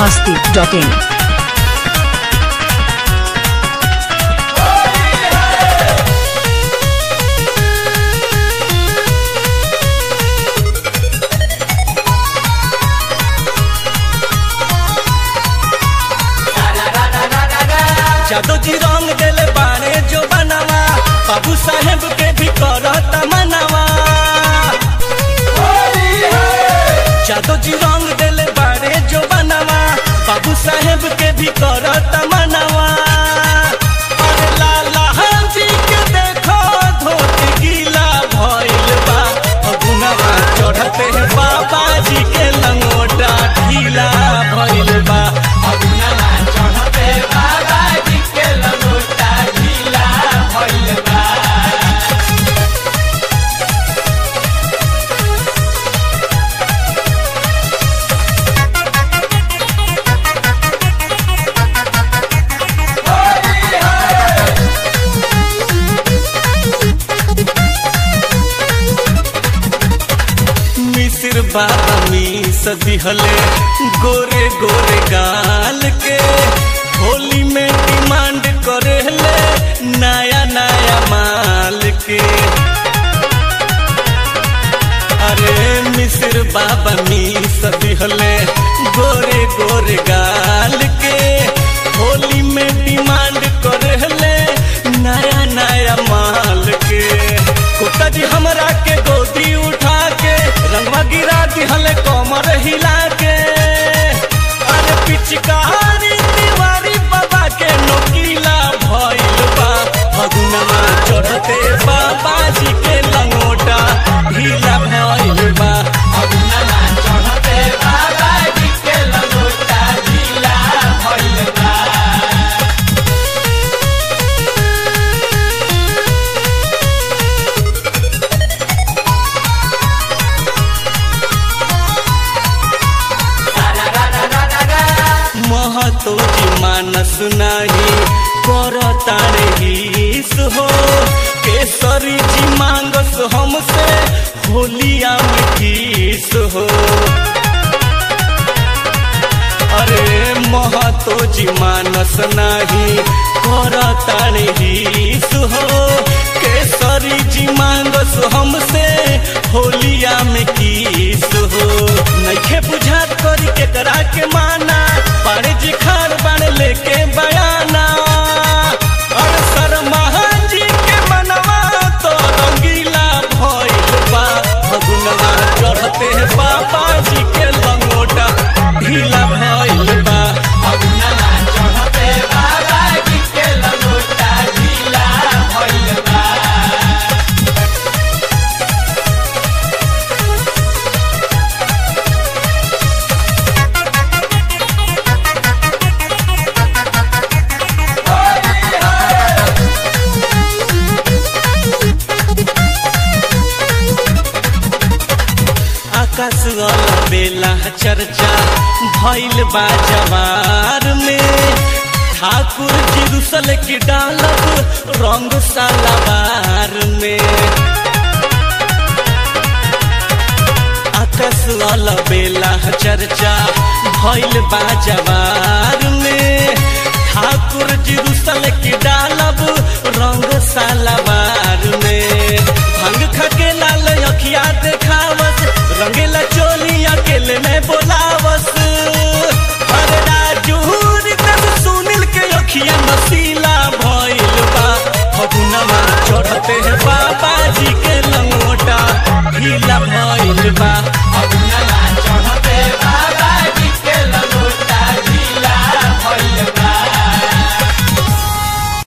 masti.in. जादू जी रंग देले बाड़े जो बनवा बाबू साहेब के भी करत मनवा जादू जी रंग देले बाड़े जो बनवा बाबू साहेब के भी करत मनवा अरे लाला जी के देखो धोती गीला भइल बा फगुनवा चढ़ते बाबा जी के लंगोटा ढीला भइल बा फगुनवा चढ़ते बाबा जी के लंगोटा ढीला भइल बा मिसिर बाबा मी सदिहले गोरे गोरे गाल के होली में डिमांड करेले नया नया माल के अरे मिसिर बाबा मी सदिहले गोरे गोरे गाल के होली में डिमांड करेले नया नया माल के कुत्ता जी हमरा के गोदी उठा के रंगवा गिरा दिहले कमर हिला के अरे पिचकारी दीवारी बाबा के नोकीला भइल बा फगुनमा चढ़ते बाबा जी के लंगोटा ढीला भइल बा फगुनमा चढ़ते बाबा जी के लंगोटा ढीला भइल बा महतो जी मानस नाही कर तारे हिस हो केसरी जी मांगस हमसे होलिया में किस हो अरे महतो जी मानस नाही कर तारे हिस हो केसरी जी मांगस हमसे होलिया में किस हो नइखे बुझात करी केकरा के माना पारे जी खार बन लेके बयाना और शर्मा जी के मनवा तो रंगीला भइल बा फगुनवा चढ़ते बाबा जी के लंगोटा ढीला भइल बा फगुनवा चढ़ते बाबा जी के लंगोटा ढीला भइल बा आकाश वाला बेला चर्चा भइल बा जवार में ठाकुर जी रुसल की डालब रंग सालावार में आकाश वाला बेला चर्चा भइल बा जवार में ठाकुर जी रुसल की डालब रंग सालावार में भंग खके लाल अखिया देखावस रंगीला चोली अकेले में बोलावस अरे राजू रितन सुनील के अखिया नसीला भइल बा फगुनमा चढ़ते